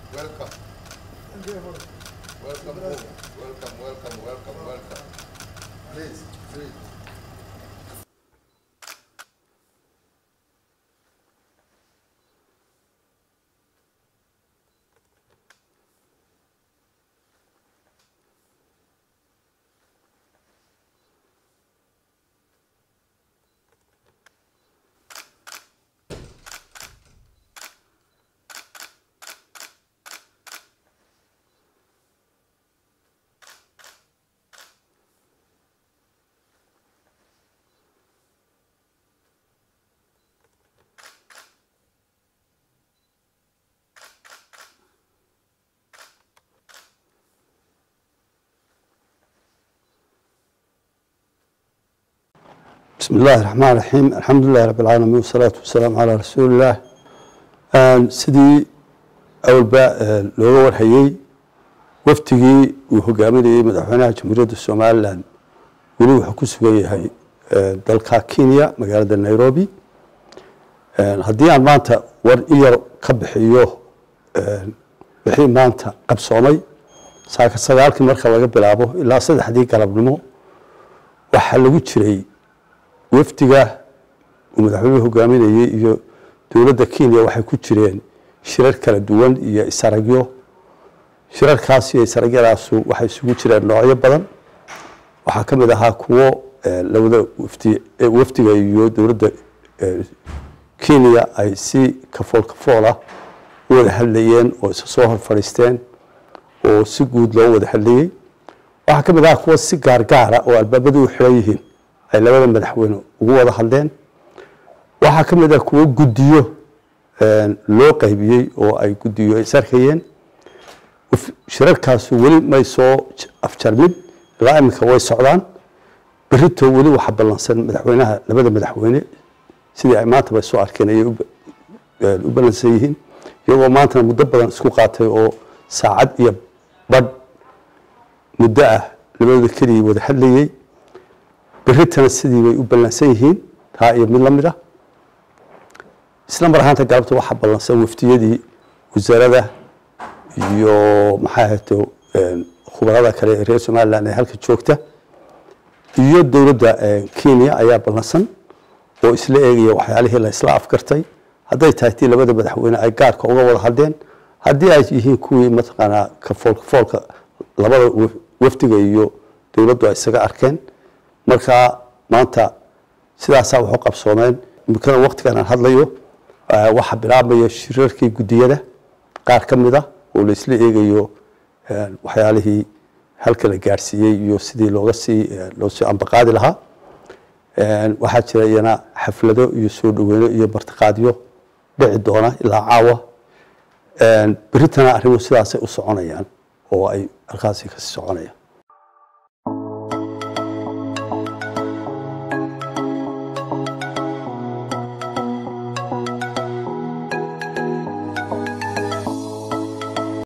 Welcome. Welcome home. Welcome, welcome, welcome, welcome. Please, please. بسم الله الرحمن الرحيم الحمد لله رب العالمين والصلاة والسلام على رسول الله sidii awalba looga warhayey waftigii uu hogaaminayey madaxweynaha jamhuuriyadda somalilan weli wuxuu ku sugan yahay dalka kenya magaalada nairobi haddii aan maanta war in yar ka bixiyo wixii maanta qabsoomay saaka sagaalkii marka laga bilaabo ilaa saddexdii galabnimo waxaa lagu jiray wafdiga uu madaxweynuhu hogaaminayey iyo dowladda kenya waxay ku jireen shirar kala duwan iyo isaragyo shirarkaas iyo isaragyadaasu waxay isugu jireen noocyo badan waxaa ka mid ahaa kuwo labada wafdi wafdiga iyo dowladda kenya ay si kafool kafoolah u wada hadlayeen oo isa soo hor fadhiisteen oo si guud loo wada hadlayey waxaa ka mid ahaa kuwo si gaargaara oo albaabadu u xiran yihiin ay labada madaxweyne ugu wada hadleen waxaa ka mid ah kuwo guddiyo loo qaybiyey oo ay guddiyo ay sarkayeen shirarkaasu weli may soo afjarmin ilaa iminka way socdaan berito weli waxaa ballansan madaxweynaha labada madaxweyne sidii ay maanta bay soo arkeen ayay u ballansan yihiin iyagoo maantana muddo badan isku qaatay oo saacad iyo badh muddo ah labadooda keligii wada hadlayey beritana sidii bay u ballansan yihiin taa iyo mid la mid ah isla mar ahaanta galabta waxaa ballansan waftiyadii wasaarada iyo maxaa ahayto khubarada kale ee reer somalilan ee halka joogta iyo dowladda kenya ayaa ballansan oo isla eegaya waxyaalihii la isla afgartay hadday tahay tii labada madaxweyne ay gaarka uga wada hadleen haddii ay yihiin kuwii mataqaanaa kafool kafoolka labada wafdiga iyo dowladdu ay isaga arkeen markaa maanta sidaasaa waxu qabsoomeen imikana waktigan aan hadlayo waxaa bilaabmaya shirarkii guddiyada qaar ka mid a oo la isla eegayo waxyaalihii halka la gaarsiiyey iyo sidii looga sii loo sii ambaqaadi lahaa waxaa jira iyana xaflado iyo soo dhaweyno iyo martiqaadyo dhici doona ilaa caawa beritana arrimuhu sidaasay u soconayaan oo ay halkaasi kasii soconayaan